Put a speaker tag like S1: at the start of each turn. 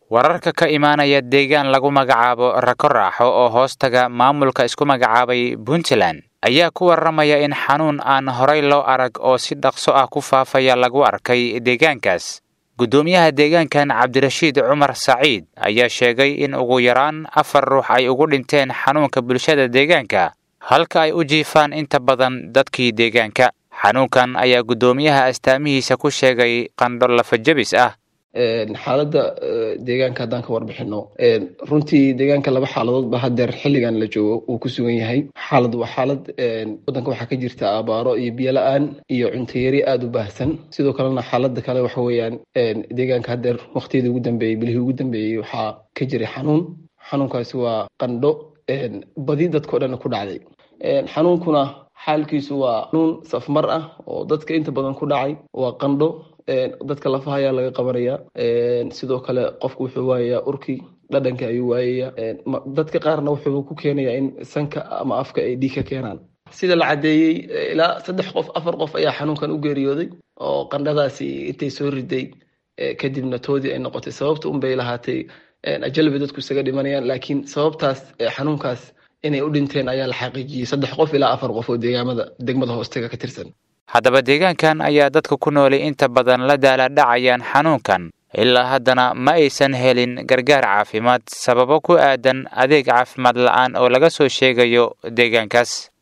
S1: wararka ka imaanaya deegaan lagu magacaabo rako raaxo oo hoostaga maamulka isku magacaabay puntland ayaa ku warramaya in xanuun aan horay loo arag oo si dhaqso ah ku faafaya lagu arkay deegaankaas guddoomiyaha deegaankan cabdirashiid cumar saciid ayaa sheegay in ugu yaraan afar ruux ay ugu dhinteen xanuunka bulshada deegaanka halka ay u jiifaan inta badan dadkii deegaanka xanuunkan ayaa guddoomiyaha astaamihiisa ku sheegay qandho lafajabis ah
S2: xaaladda deegaanka haddaan ka warbixino runtii deegaanka laba xaaladood ba hadeer xilligan la joogo uu ku sugan yahay xaalad waa xaalad waddanka waxaa ka jirta abaaro iyo biyo la-aan iyo cuntayari aada u baahsan sidoo kalena xaaladda kale waxa weeyaan deegaanka hadeer waqtiyadii ugu dambeeyey bilihii ugu dambeeyey waxaa ka jiray xanuun xanuunkaasi waa qandho badi dadkao dhan ku dhacday xanuunkuna xaalkiisu waa xanuun safmar ah oo dadka inta badan ku dhacay waa qandho dadka lafaha ayaa laga qabanaya sidoo kale qofku wuxuu waayayaa urkii dhadhanka ayuu waayaya dadka qaarna wuxuu ku keenaya in sanka ama afka ay dhiig ka keenaan sida la caddeeyey ilaa saddex qof afar qof ayaa xanuunkan u geeriyooday oo qandhadaasi intay soo riday kadibna toodii ay noqotay sababta unbay lahaatay ajalbay dadku isaga dhimanayaan laakiin sababtaas xanuunkaas inay u dhinteen ayaa la xaqiijiyey saddex qof ilaa afar qof oo deegaamada degmada hoostaga ka tirsan
S1: haddaba deegaankan ayaa dadka ku noolay inta badan la daaladhacayaan xanuunkan ilaa haddana ma aysan helin gargaar caafimaad sababo ku aadan adeeg caafimaad la-aan oo laga soo sheegayo deegaankaas